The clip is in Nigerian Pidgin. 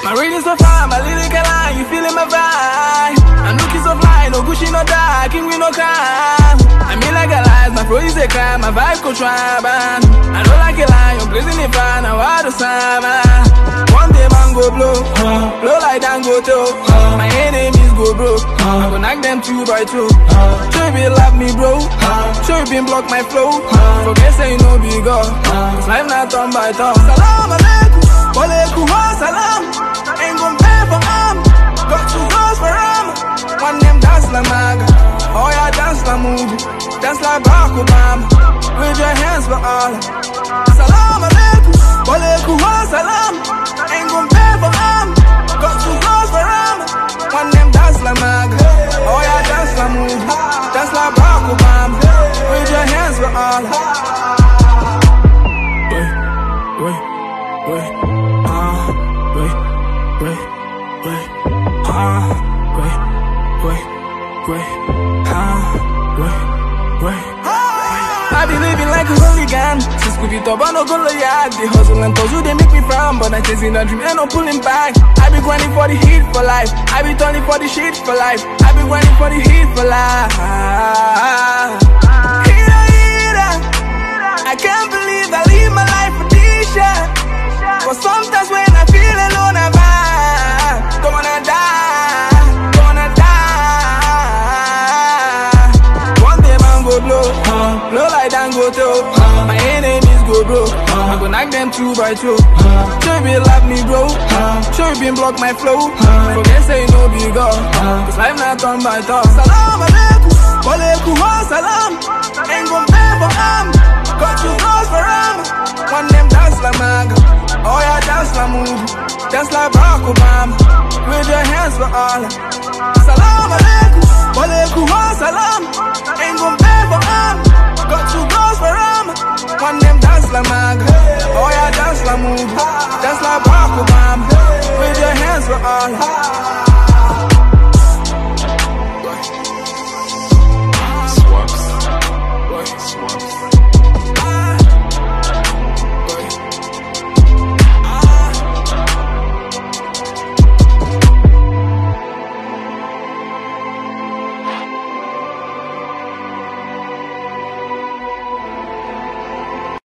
My reading so fine, my lyrical line, you feeling my vibe. I'm looking so fly, no Gucci, no dark, king with no crime. I mean like a lie, my flow is a crime, my vibe go try, man. I don't like a lie, I'm blazing it fine, now I do summer. One day man go blow, blow like Dangote. My enemies go broke, I go knock them two by two. Sure you been love me, bro. Sure you been block my flow. Forget say you know big God, cause life not turn by turn. Salam alaikum, walaikum salam. Ain't gon' pay for arm, got two girls for arm. One them dance like maga, oh yeah dance like movie, dance like Barack Obama. With your hands for all. Salam alaikum, walaikum salam. Ain't gon' pay for arm, got two girls for arm. One them dance like maga, oh yeah dance like movie, dance like Barack Obama. With your hands for all. Wait, wait, wait, ah, wait, wait, wait, ah, wait, wait, wait, ah, wait, wait. I be living like a hooligan Since Scooby Top, I no go yard The hustle and puzzle, they make me frown But I'm chasing a dream, ain't no pulling back I be grinding for the heat for life I be turning for the shit for life I be grinding for the heat for life Heater, heater I can't believe I live my life for this shit But sometimes when I feel alone, I vibe Gonna die, gonna die One day man go blow, blow like Dangote My enemies go broke, I go knock them two by two Sure you been love me bro, sure you been block my flow Forget say you know big God, cause life not turn by turn Salam alaikum, walaikum salam Ain't gon' pay for arm, got two girls for arm One them dance like maga, oh yeah dance like movie Dance like Barack Obama, with your hands for all Salam alaikum, walaikum salam Ain't gon' pay for arm, got two girls for arm One them dance like maga, oh yeah dance like movie Dance like Barack Obama, with your hands for all